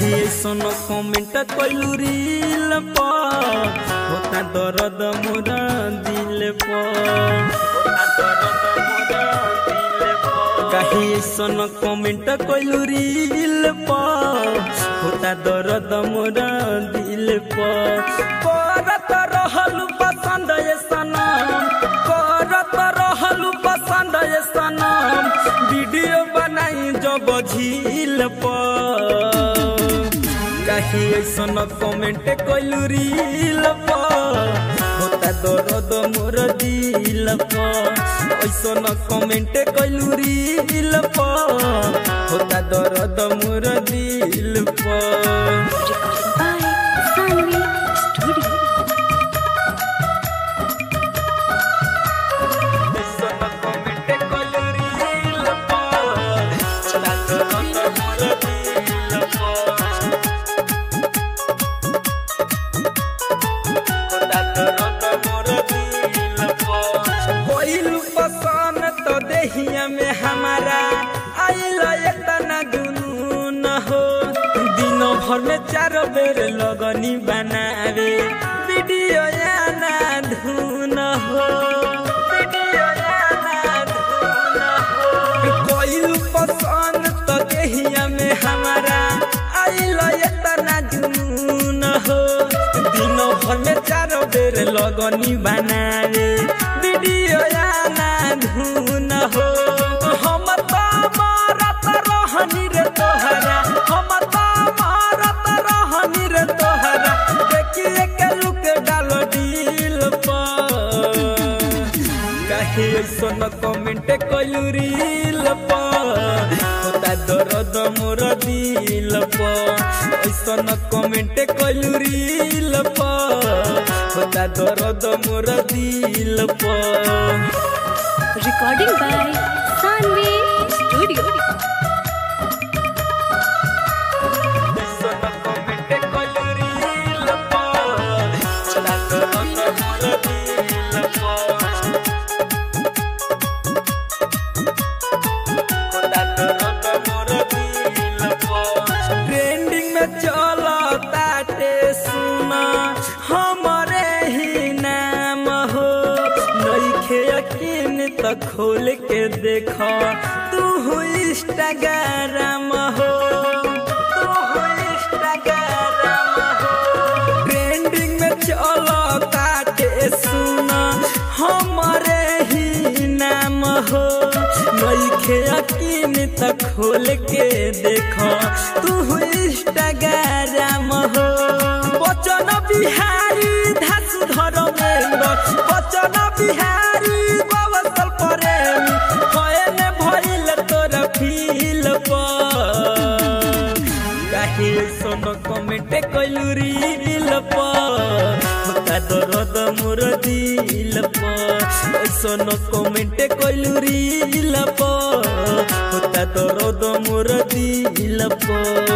काहे ऐसन कमेंट कइलू रील पर होता दर्द मोरा दिल पर होता दर्द मोरा दिल पर काहे ऐसन कमेंट कइलू रील पर होता दर्द मोरा दिल पर करत रहलू पसंद ये सनम करत रहलू पसंद ये सनम वीडियो बनाई जब झील पर काहे ऐसन कमेंट कइलू रील पर होता दर्द मोर दिल पर ऐसन कमेंट कइलू रील पर होता दर्द मोर दिल पर Recording by Sanvi Studio. पसंद तो देहिया में हमारा आइल इतना जुनून हो दिनों भर में चार बेर लगनी बनावे वीडियो ना धुन हो वीडियो ना धुन हो कोइल पसंद तो देहिया में हमारा आइल इतना जुनून हो दिनों भर में चार बेर लगनी बनावे वीडियो ना धुन हो हम तो मारत रहनी रे तोहरा हम तो मारत रहनी रे तोहरा देखिए के लुक डालो दिल पर काहे ऐसन कमेंट कइलू रील पर होता दर्द मोर दिल पर ऐसन कमेंट कइलू रील पर होता दर्द मोर दिल पर Recording by Sanvi Studio. ऐसन कमेंट कइलू रील पर होता दर्द मोर दिल पर ट्रेंडिंग में चलो ताटे सुना हमारे ही नाम हो नईखे यकीन तो खोल के देखो तू इंस्टाग्राम हो तू इंस्टाग्राम हो ट्रेंडिंग में चलो ताटे सुना हमारे ही नाम हो नईखे यकीन त खोल के देखो तू इंस्टाग्राम हो बचन बिहारी धासु धर्मेंद्र बचन बिहारी बवसल प्रेमी कयने भइल तोर फील पर काहे सोन कमेंट कइलू रील पर होता दर्द मोर दिल पर ऐसन कमेंट कइलू रील पर होता दर्द मोर दिल पर